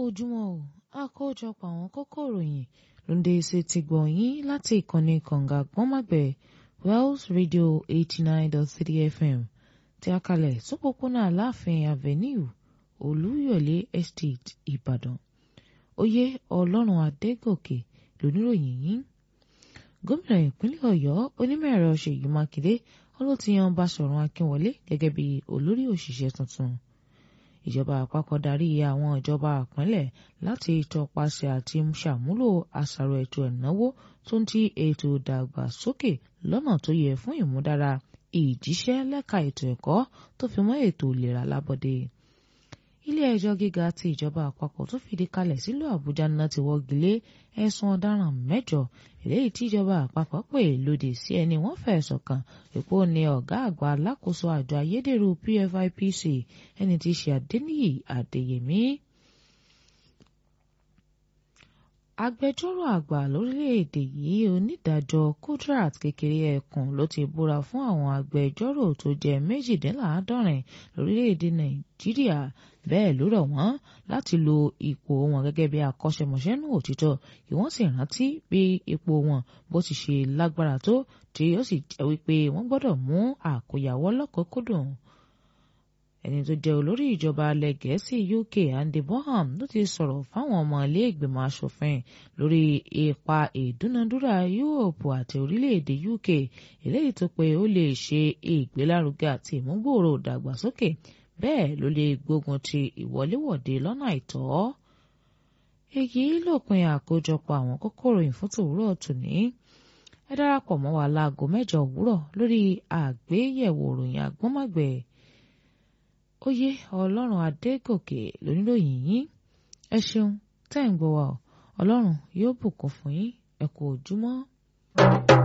ojúmọ́ o àkójọpọ̀ àwọn kókó ìròyìn ló ń dé sí ti gbọ̀ yín láti ìkànnì kànga gbọ́nmàgbẹ̀ Wells Radio eighty nine dot three FM tí a kalẹ̀ sópópónà Aláàfin Avenue Olúyọ̀lé Estate Ìbàdàn oyè Ọlọ́run Adégòkè lóníròyìn yín gómìnà ìpínlẹ̀ Ọ̀yọ́ onímọ̀-ẹ̀rọ Ṣèyí Mákindé ló ti yan Báṣọ̀run Akínwọlé gẹ́gẹ́ bí olórí òṣìṣẹ́ tuntun ìjọba àpapọ̀ darí àwọn ìjọba ìpínlẹ̀ láti tọpasẹ̀ àti ṣàmúlò àṣàrò ètò ìnáwó tó ń ti ètò ìdàgbàsókè lọ́nà tó yẹ fún ìmúdára ìjíṣẹ́ lẹ́ka ètò ẹ̀kọ́ tó fi mọ́ ètò ìlera lábọ́dé. ilé ẹjọ́ gíga ti ìjọba àpapọ̀ tó fìdí kalẹ̀ sílùú Àbújá náà ti wọ́gi lé ẹ̀sùn ọ̀daràn mẹ́jọ eléyìí tí ìjọba àpapọ̀ pè lòdì sí ẹni wọ́n fẹ̀sùn kàn èpo ní ọ̀gá àgbà alákòóso àjọ ayédèrú PFIPC ẹni tí í ṣe Adéníyì Adéyẹmí. agbẹjọ́rò àgbà lórílẹ̀‐èdè yìí onídàájọ́ Kudrat Kékeré Ẹkùn ló ti búra fún àwọn agbẹjọ́rò tó jẹ́ méjìdínláàádọ́rin lórílẹ̀‐èdè Nàìjíríà bẹ́ẹ̀ ló rọ̀ wọ́n láti lo ipò wọn gẹ́gẹ́ bí akọ́ṣẹ́mọṣẹ́ nù òtítọ́ kí wọ́n sì rántí bí ipò wọn bó ti ṣe lágbára tó tí ó sì jẹ́ wípé wọ́n gbọ́dọ̀ mú àkóyawọ́ lọ́kọ̀ọ́kọ́dùn ẹni tó jẹ́ olórí ìjọba alẹ́ gẹ̀ẹ́sì UK Andy Bonham ló ti sọ̀rọ̀ fáwọn ọmọ ilé ìgbìmọ̀ asòfin lórí ipa ìdúnadúrà Yúróòpù àti orílẹ̀-èdè UK eléyìí tó pé ó lè ṣe ìgbélárugẹ àti ìmúgbòòrò ìdàgbàsókè bẹ́ẹ̀ ló lè gbógun ti ìwọléwọ̀de lọ́nà àìtọ́. èyí lópin àkójọpọ̀ àwọn kókó ìròyìn fún tòwúrọ̀ tòní ẹ darapọ̀ mọ́ wa láago mẹ́jọ òwúrọ̀ lórí àgbéyẹ̀wò ìròyìn àgbọ́nmọ̀gbẹ̀ oyè ọlọ́run adégòkè lóníròyìn yín ẹ ṣeun tẹ́ ń gbọ́ wa ọ ọlọ́run yóò bùkún fún yín ẹ kú ojúmọ́.